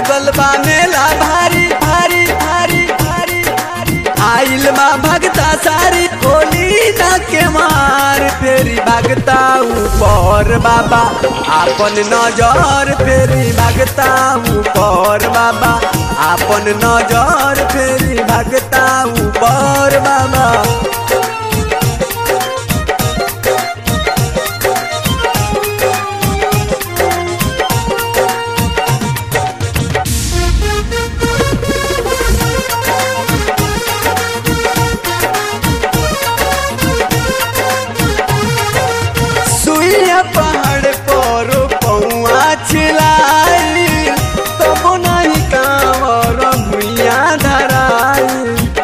लागल बा मेला भारी भारी भारी भारी भारी आइल बा भगता सारी होली ना के मार फेरी भगता ऊपर बाबा आपन नजर फेरी भगता ऊपर बाबा आपन नजर फेरी भगता ऊपर बाबा सुइया पहाड़ पर पौआ छिलाई तब नहीं कांवर भुइया धराई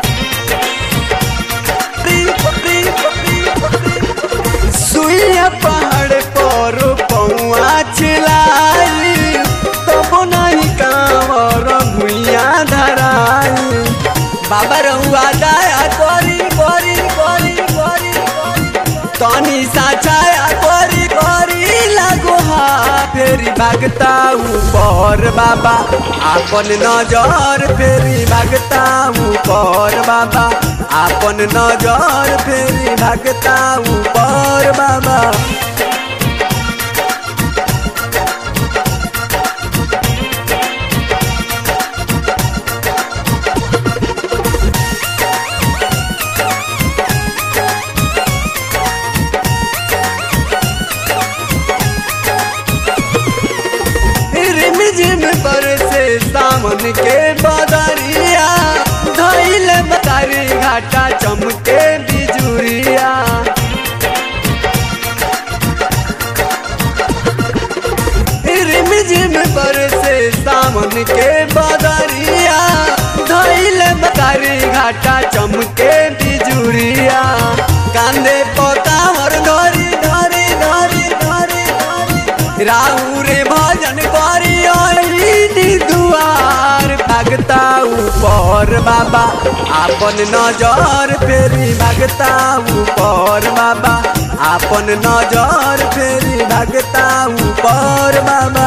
सुइया पहाड़ पर पौआ छिलाई तब नहीं कांवर भुइया धराई बाबा रहुआ दया करी करी करी करी तनी साचाया करी करी लागो हा फेरी भागता ऊपर बाबा आपन नजर फेरी भागता ऊपर बाबा आपन नजर फेरी भागता ऊपर बाबा रिम झिम पर से सामन के बदरिया धैल बतारी घाटा चमके बिजुरिया रिम झिम पर से सामन के बदरिया धैल बतारी घाटा चमके बिजुरिया कांदे पोतावर धरी धरी धरी धरी धरी राहु रे भजन करी ओइनी दुआर भागता ऊपर बाबा आपन नजर फेरी भागता ऊपर बाबा आपन नजर फेरी भागता ऊपर बाबा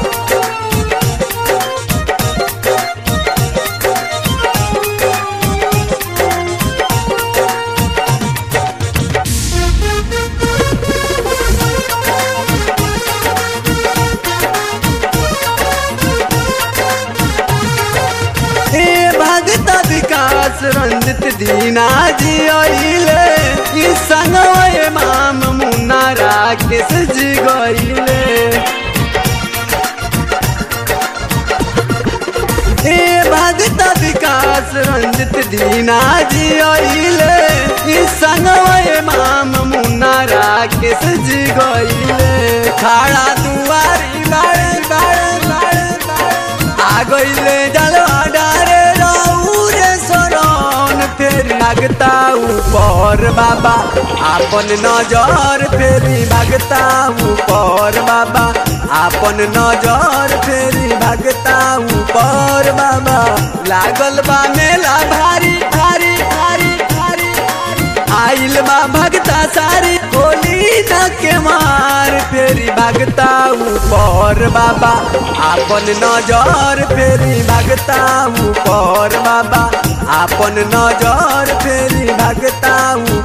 हे भगत विकास रंजित दीना जी अइले ई संगवे माम मुन्ना राकेश जी गइले हे भगत विकास रंजित दीना जी अइले ई संगवे माम मुन्ना राकेश जी गइले खड़ा दुआरी बाड़े बाड़े बाड़े बाड़े आ गइले जलवा डारे रौरे शरण फेरी भागता ऊपर बाबा आपन नजर फेरी भागता ऊपर बाबा आपन नजर फेरी भागता ऊपर बाबा लागल बा मेला भारी भारी भारी भारी आइल बा भगता सारी होली न के मार फेरी भागता ऊपर बाबा आपन नजर फेरी भागता ऊपर बाबा आपन नजर फेरी भागता